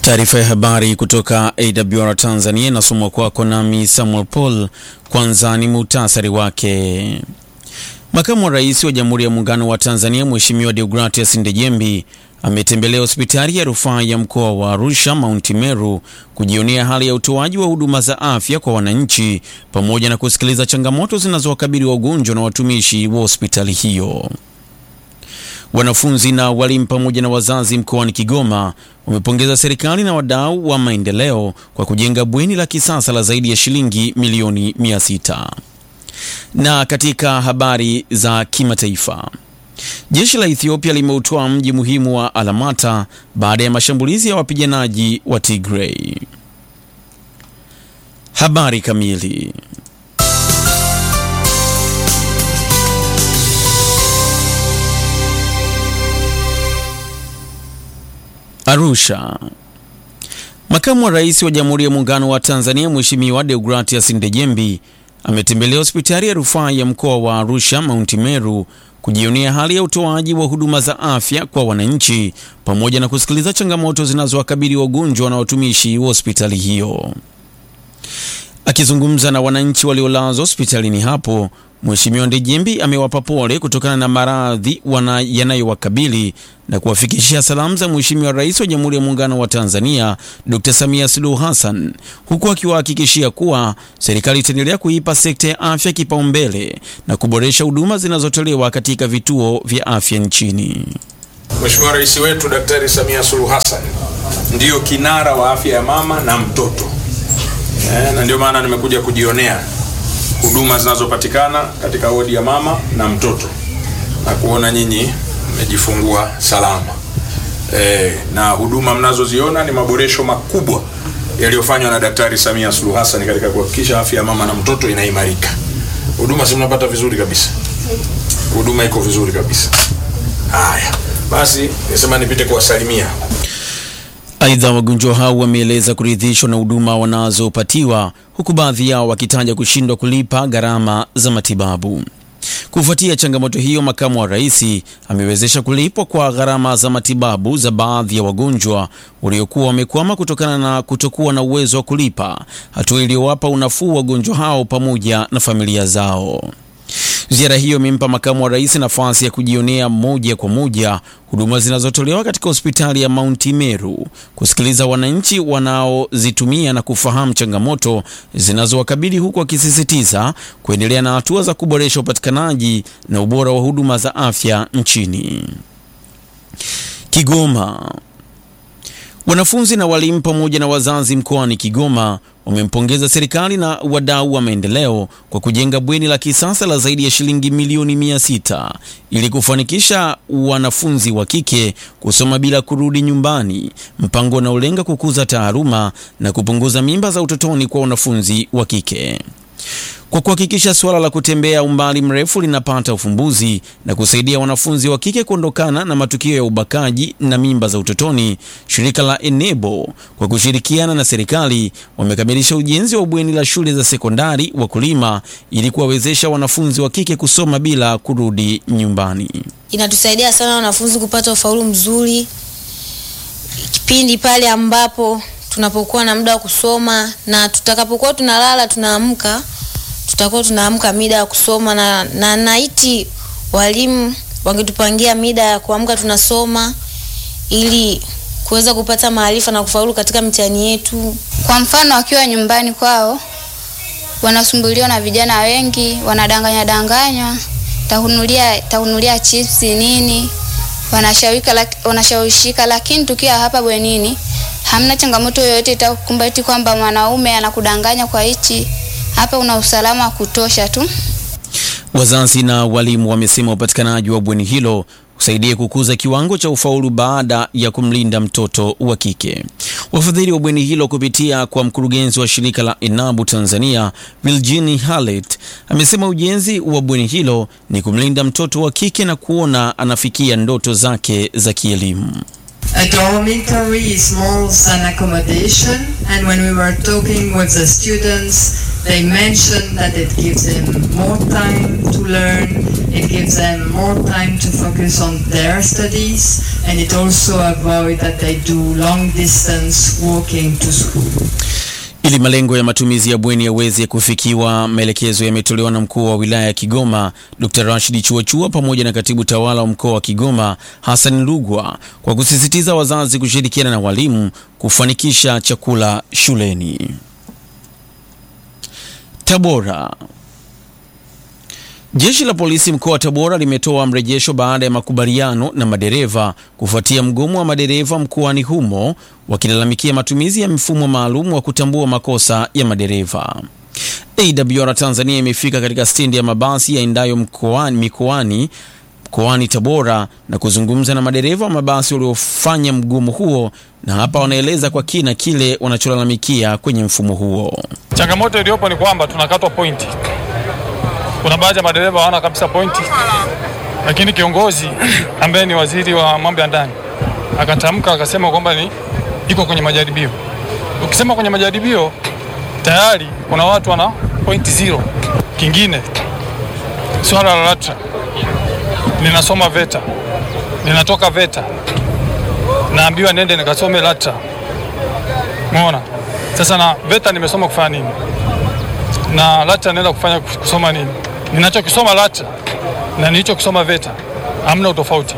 Taarifa ya habari kutoka AWR Tanzania inasomwa kwako nami Samuel Paul. Kwanza ni muhtasari wake. Makamu wa Rais wa Jamhuri ya Muungano wa Tanzania Mheshimiwa Deogratias Ndejembi ametembelea hospitali ya rufaa ya mkoa wa Arusha Mount Meru kujionea hali ya utoaji wa huduma za afya kwa wananchi pamoja na kusikiliza changamoto zinazowakabili wagonjwa na watumishi wa hospitali hiyo. Wanafunzi na walimu pamoja na wazazi mkoani Kigoma wamepongeza serikali na wadau wa maendeleo kwa kujenga bweni la kisasa la zaidi ya shilingi milioni 600. Na katika habari za kimataifa, jeshi la Ethiopia limeutoa mji muhimu wa Alamata baada ya mashambulizi ya wapiganaji wa Tigray. Habari kamili Arusha. Makamu wa Rais wa Jamhuri ya Muungano wa Tanzania Mheshimiwa Deogratias Ndejembi ametembelea hospitali ya rufaa ya mkoa wa Arusha Mount Meru kujionea hali ya utoaji wa huduma za afya kwa wananchi pamoja na kusikiliza changamoto zinazowakabili wagonjwa na watumishi wa hospitali hiyo. Akizungumza na wananchi waliolazwa hospitalini hapo, Mheshimiwa Ndejembi amewapa pole kutokana na maradhi yanayowakabili na kuwafikishia salamu za Mheshimiwa Rais wa Jamhuri ya Muungano wa Tanzania Dr. Samia Suluhu Hassan, huku akiwahakikishia kuwa serikali itaendelea kuipa sekta ya afya kipaumbele na kuboresha huduma zinazotolewa katika vituo vya afya nchini. Mheshimiwa Rais wetu Daktari Samia Suluhu Hassan ndiyo kinara wa afya ya mama na mtoto eh, na ndio maana nimekuja kujionea huduma zinazopatikana katika wodi ya mama na mtoto na kuona nyinyi mmejifungua salama e, na huduma mnazoziona ni maboresho makubwa yaliyofanywa na Daktari Samia Suluhu Hassan katika kuhakikisha afya ya mama na mtoto inaimarika. Huduma si mnapata vizuri kabisa, huduma iko vizuri kabisa. Haya basi, nisema nipite kuwasalimia. Aidha, wagonjwa hao wameeleza kuridhishwa na huduma wanazopatiwa huku baadhi yao wakitaja kushindwa kulipa gharama za matibabu. Kufuatia changamoto hiyo, makamu wa rais amewezesha kulipwa kwa gharama za matibabu za baadhi ya wagonjwa waliokuwa wamekwama kutokana na kutokuwa na uwezo wa kulipa, hatua iliyowapa unafuu wagonjwa hao pamoja na familia zao. Ziara hiyo imempa makamu wa rais nafasi ya kujionea moja kwa moja huduma zinazotolewa katika hospitali ya Mount Meru, kusikiliza wananchi wanaozitumia na kufahamu changamoto zinazowakabili, huku akisisitiza kuendelea na hatua za kuboresha upatikanaji na ubora wa huduma za afya nchini. Kigoma. Wanafunzi na walimu pamoja na wazazi mkoani Kigoma wamempongeza serikali na wadau wa maendeleo kwa kujenga bweni la kisasa la zaidi ya shilingi milioni mia sita ili kufanikisha wanafunzi wa kike kusoma bila kurudi nyumbani, mpango unaolenga kukuza taaluma na kupunguza mimba za utotoni kwa wanafunzi wa kike. Kwa kuhakikisha suala la kutembea umbali mrefu linapata ufumbuzi na kusaidia wanafunzi wa kike kuondokana na matukio ya ubakaji na mimba za utotoni, shirika la Enebo kwa kushirikiana na serikali wamekamilisha ujenzi wa bweni la shule za sekondari wakulima ili kuwawezesha wanafunzi wa kike kusoma bila kurudi nyumbani. Inatusaidia sana wanafunzi kupata ufaulu mzuri kipindi pale ambapo tunapokuwa na muda wa kusoma na tutakapokuwa tunalala tunaamka tutakuwa tunaamka mida ya kusoma na, na naiti walimu wangetupangia mida ya kuamka tunasoma ili kuweza kupata maarifa na kufaulu katika mitihani yetu. Kwa mfano, wakiwa nyumbani kwao wanasumbuliwa na vijana wengi, wanadanganya danganywa, tahunulia tahunulia chipsi nini, wanashawika wanashawishika, lakini tukiwa hapa bwenini hamna changamoto yoyote itakukumba eti kwamba mwanaume anakudanganya kwa hichi hapa una usalama wa kutosha tu. Wazazi na walimu wamesema upatikanaji wa bweni hilo usaidie kukuza kiwango cha ufaulu baada ya kumlinda mtoto wa kike. Wafadhili wa bweni hilo kupitia kwa mkurugenzi wa shirika la Enabu Tanzania Virginia Halet amesema ujenzi wa bweni hilo ni kumlinda mtoto wa kike na kuona anafikia ndoto zake za kielimu. A dormitory is more than accommodation, and when we were talking with the students They mentioned that it gives them more time to learn, it gives them more time to focus on their studies, and it also avoid that they do long distance walking to school. Ili malengo ya matumizi ya bweni yaweze kufikiwa, maelekezo yametolewa na mkuu wa wilaya ya Kigoma Dr. Rashid Chuachua pamoja na katibu tawala wa mkoa wa Kigoma Hassan Lugwa kwa kusisitiza wazazi kushirikiana na walimu kufanikisha chakula shuleni. Tabora. Jeshi la polisi mkoa wa Tabora limetoa mrejesho baada ya makubaliano na madereva kufuatia mgomo wa madereva mkoani humo wakilalamikia matumizi ya mfumo maalum wa kutambua makosa ya madereva. AWR Tanzania imefika katika stendi ya mabasi yaendayo mkoani mikoani mkoani Tabora na kuzungumza na madereva wa mabasi waliofanya mgomo huo, na hapa wanaeleza kwa kina kile wanacholalamikia kwenye mfumo huo. Changamoto iliyopo ni kwamba tunakatwa pointi. Kuna baadhi ya madereva hawana kabisa pointi, lakini kiongozi ambaye ni waziri wa mambo ya ndani akatamka akasema kwamba ni iko kwenye majaribio. Ukisema kwenye majaribio, tayari kuna watu wana pointi zero. Kingine swala la LATRA, ninasoma VETA, ninatoka VETA, naambiwa nende nikasome LATRA. Umeona? Sasa na VETA nimesoma kufanya nini? Na LATRA naenda kufanya kusoma nini? Ninachokisoma LATRA na nilichokisoma VETA hamna utofauti.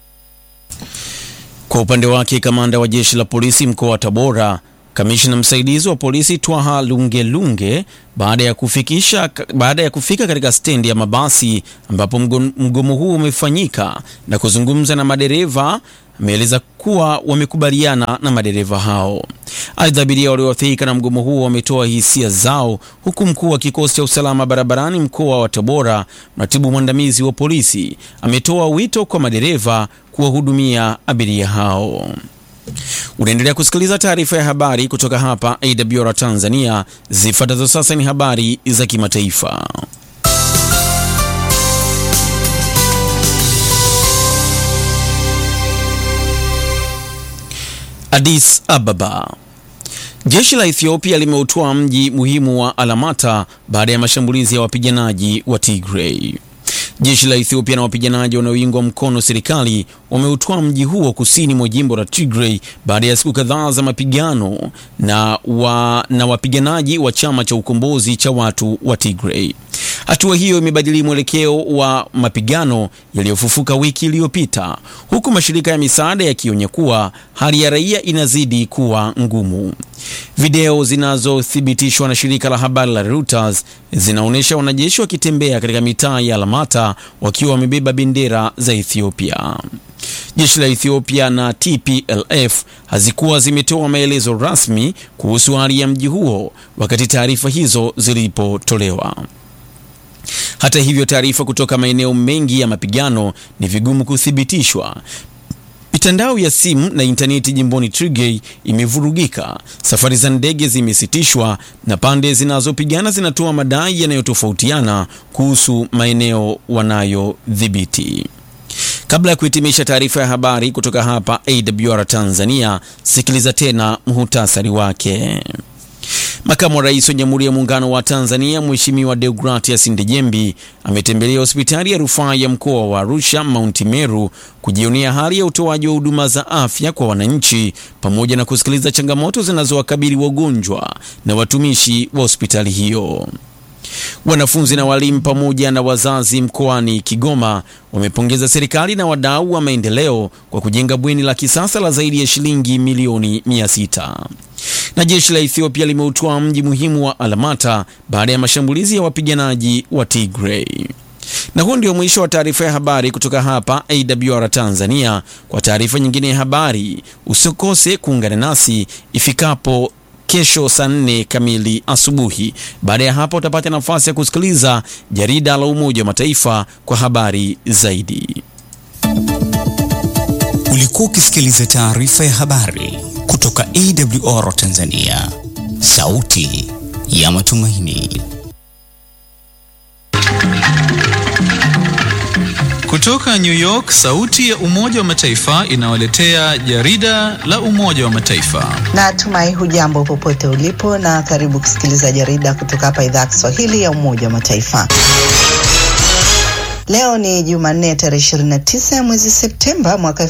Kwa upande wake, kamanda wa jeshi la polisi mkoa wa Tabora, kamishna msaidizi wa polisi Twaha Lungelunge, baada ya kufikisha baada ya kufika katika stendi ya mabasi ambapo mgo- mgomo huu umefanyika na kuzungumza na madereva, ameeleza kuwa wamekubaliana na madereva hao. Aidha, abiria walioathirika na mgomo huo wametoa hisia zao, huku mkuu wa kikosi cha usalama barabarani mkoa wa Tabora, mratibu mwandamizi wa polisi, ametoa wito kwa madereva kuwahudumia abiria hao. Unaendelea kusikiliza taarifa ya habari kutoka hapa AWR Tanzania. Zifuatazo sasa ni habari za kimataifa. Addis Ababa. Jeshi la Ethiopia limeutoa mji muhimu wa Alamata baada ya mashambulizi ya wapiganaji wa Tigray. Jeshi la Ethiopia na wapiganaji wanaoingwa mkono serikali wameutoa mji huo kusini mwa jimbo la Tigray baada ya siku kadhaa za mapigano na, wa, na wapiganaji wa chama cha ukombozi cha watu wa Tigray. Hatua hiyo imebadili mwelekeo wa mapigano yaliyofufuka wiki iliyopita, huku mashirika ya misaada yakionya kuwa hali ya raia inazidi kuwa ngumu. Video zinazothibitishwa na shirika la habari la Reuters zinaonyesha wanajeshi wakitembea katika mitaa ya Alamata wakiwa wamebeba bendera za Ethiopia. Jeshi la Ethiopia na TPLF hazikuwa zimetoa maelezo rasmi kuhusu hali ya mji huo wakati taarifa hizo zilipotolewa. Hata hivyo, taarifa kutoka maeneo mengi ya mapigano ni vigumu kuthibitishwa. Mitandao ya simu na intaneti jimboni Tigray imevurugika, safari za ndege zimesitishwa na pande zinazopigana zinatoa madai yanayotofautiana kuhusu maeneo wanayodhibiti. Kabla ya kuhitimisha taarifa ya habari kutoka hapa AWR Tanzania, sikiliza tena muhutasari wake. Makamu wa Rais wa Jamhuri ya Muungano wa Tanzania Mheshimiwa Deogratias Ndejembi ametembelea hospitali ya rufaa ya mkoa wa Arusha Mount Meru kujionea hali ya utoaji wa huduma za afya kwa wananchi pamoja na kusikiliza changamoto zinazowakabili wagonjwa na watumishi wa hospitali hiyo. Wanafunzi na walimu pamoja na wazazi mkoani Kigoma wamepongeza serikali na wadau wa maendeleo kwa kujenga bweni la kisasa la zaidi ya shilingi milioni 600. Na jeshi la Ethiopia limeutoa mji muhimu wa Alamata baada ya mashambulizi ya wapiganaji wa Tigray. Na huo ndio mwisho wa taarifa ya habari kutoka hapa AWR Tanzania. Kwa taarifa nyingine ya habari, usikose kuungana nasi ifikapo kesho saa nne kamili asubuhi. Baada ya hapo, utapata nafasi ya kusikiliza jarida la Umoja wa Mataifa kwa habari zaidi. Ulikuwa ukisikiliza taarifa ya habari kutoka AWR Tanzania, sauti ya matumaini. Kutoka New York, sauti ya Umoja wa Mataifa inawaletea jarida la Umoja wa Mataifa. Natumai hujambo popote ulipo na karibu kusikiliza jarida kutoka hapa idhaa ya Kiswahili ya Umoja wa Mataifa. Leo ni Jumanne tarehe 29 ya mwezi Septemba mwaka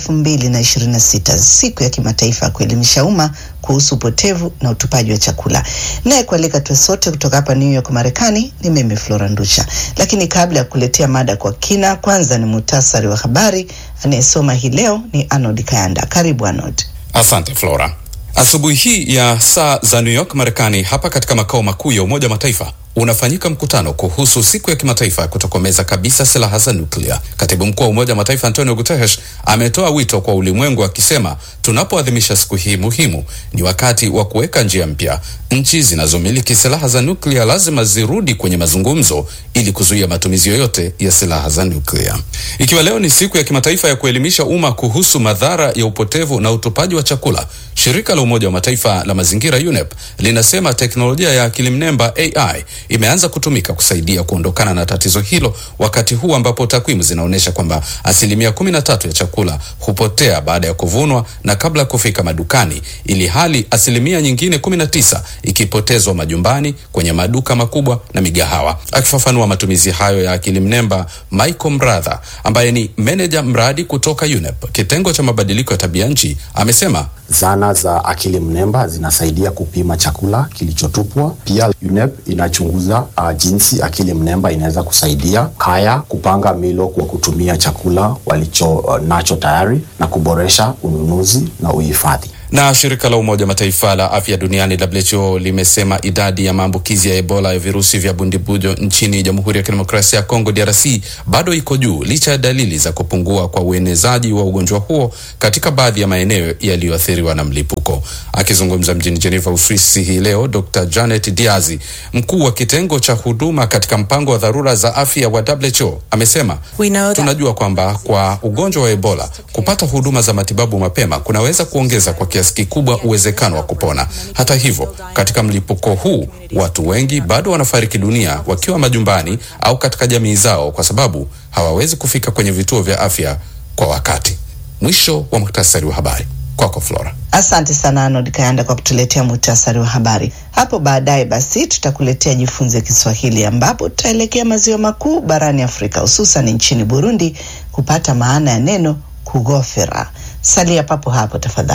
2026, siku ya kimataifa ya kuelimisha umma kuhusu upotevu na utupaji wa chakula. Naye kualika tuwe sote kutoka hapa New York Marekani ni mimi Flora Ndusha. Lakini kabla ya kuletea mada kwa kina, kwanza ni muhtasari wa habari. Anayesoma hii leo ni Arnold Kayanda. Karibu Arnold. Asante Flora. Asubuhi hii ya saa za New York Marekani, hapa katika makao makuu ya Umoja wa Mataifa unafanyika mkutano kuhusu siku ya kimataifa ya kutokomeza kabisa silaha za nuklia. Katibu mkuu wa Umoja wa Mataifa Antonio Guterres ametoa wito kwa ulimwengu akisema, tunapoadhimisha siku hii muhimu, ni wakati wa kuweka njia mpya. Nchi zinazomiliki silaha za nuklia lazima zirudi kwenye mazungumzo ili kuzuia matumizi yoyote ya silaha za nuklia. Ikiwa leo ni siku ya kimataifa ya kuelimisha umma kuhusu madhara ya upotevu na utupaji wa chakula, shirika la Umoja wa Mataifa la mazingira UNEP linasema teknolojia ya akili mnemba AI imeanza kutumika kusaidia kuondokana na tatizo hilo, wakati huu ambapo takwimu zinaonyesha kwamba asilimia kumi na tatu ya chakula hupotea baada ya kuvunwa na kabla ya kufika madukani, ili hali asilimia nyingine kumi na tisa ikipotezwa majumbani, kwenye maduka makubwa na migahawa. Akifafanua matumizi hayo ya akili mnemba, Michael Mratha ambaye ni meneja mradi kutoka UNEP kitengo cha mabadiliko ya tabia nchi amesema Zana za akili mnemba zinasaidia kupima chakula kilichotupwa. Pia UNEP inachunguza uh, jinsi akili mnemba inaweza kusaidia kaya kupanga milo kwa kutumia chakula walicho uh, nacho tayari na kuboresha ununuzi na uhifadhi. Na shirika la Umoja Mataifa la afya duniani WHO limesema idadi ya maambukizi ya Ebola ya virusi vya bundibujo nchini Jamhuri ya Kidemokrasia ya Kongo DRC bado iko juu licha ya dalili za kupungua kwa uenezaji wa ugonjwa huo katika baadhi ya maeneo yaliyoathiriwa na mlipuko. Akizungumza mjini Geneva, Uswisi hii leo, Dr Janet Diazi, mkuu wa kitengo cha huduma katika mpango wa dharura za afya wa WHO, amesema tunajua kwamba kwa ugonjwa wa Ebola kupata huduma za matibabu mapema kunaweza kuongeza kwa kiasi kikubwa uwezekano wa kupona. Hata hivyo, katika mlipuko huu watu wengi bado wanafariki dunia wakiwa majumbani au katika jamii zao kwa sababu hawawezi kufika kwenye vituo vya afya kwa wakati. Mwisho wa muhtasari wa habari. Kwako Flora. Asante sana Arnold Kayanda kwa kutuletea muhtasari wa habari. Hapo baadaye basi tutakuletea jifunze Kiswahili, ambapo tutaelekea maziwa makuu barani Afrika, hususan nchini Burundi kupata maana ya neno kugofera. Salia papo hapo tafadhali.